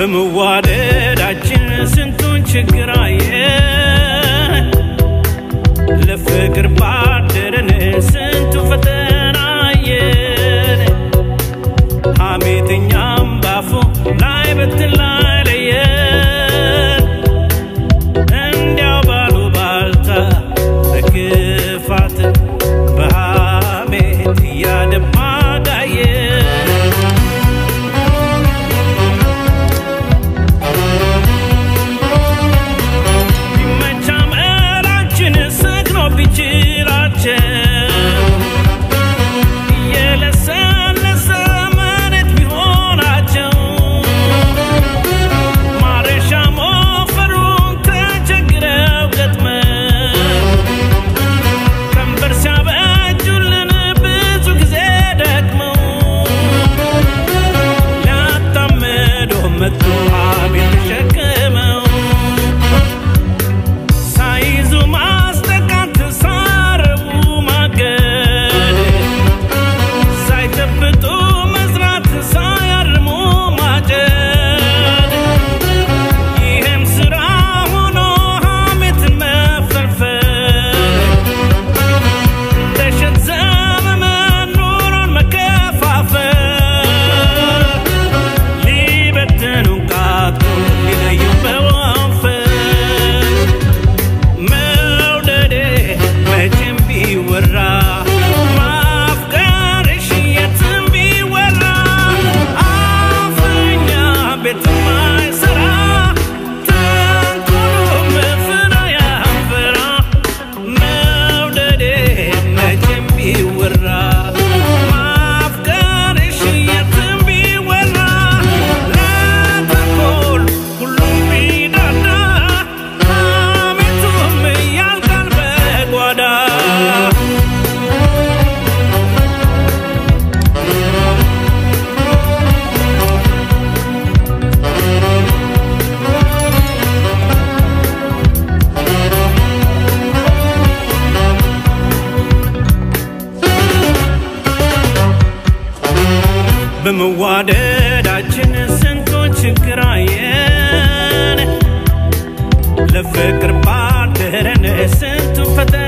በመዋደዳችን ስንቱን ችግር አየን ለፍቅር ባደረን ስንቱ ፈተና አየን ሐሜተኛም ባፉ ላይ በትን ላይ ለየን እንዲያው ባሉ ባልታ በክፋት በሐሜት እያደማ ጋየን ቢመቻ መላችን ሰግኖ ቢችላቸው እየለሰለሰ መሬት ቢሆናቸው ማረሻ ሞፈሩን ተቸግረው ገጥመው ቀንበር ሲያበጁልን ብዙ ጊዜ ደክመው ሊያጣምዶ መጡ አቤት ተሸክመው ሳይዙ ማስጠቃት ሳረቡ ማገድ ሳይጨብጡ መስራት ሳያርሙ ማጨድ ይህም ስራ ሆኖ ሐሜትን መፈልፈል እንደሸት ዘመመን ኑሮን መከፋፈል ሊበትኑን ቃጡ ሊለዩ በወንፈል መውደዴ መቼም ቢወራ ማፍቀርሽ የትም ቢወራ አፍኛ ቤትም አይሰራ ተንኮሉም ፍሬ ያፈራ መውደዴ መቼም ቢወራ ማፍቀርሽ የትም ቢወራ ለተንኮል ሁሉም ቢዳዳ ሐሜቱም ያልቃል በጓዳ በመዋደዳችን ስንቱን ችግር አየን ለፍቅር ባደረን ስንቱ ፈተና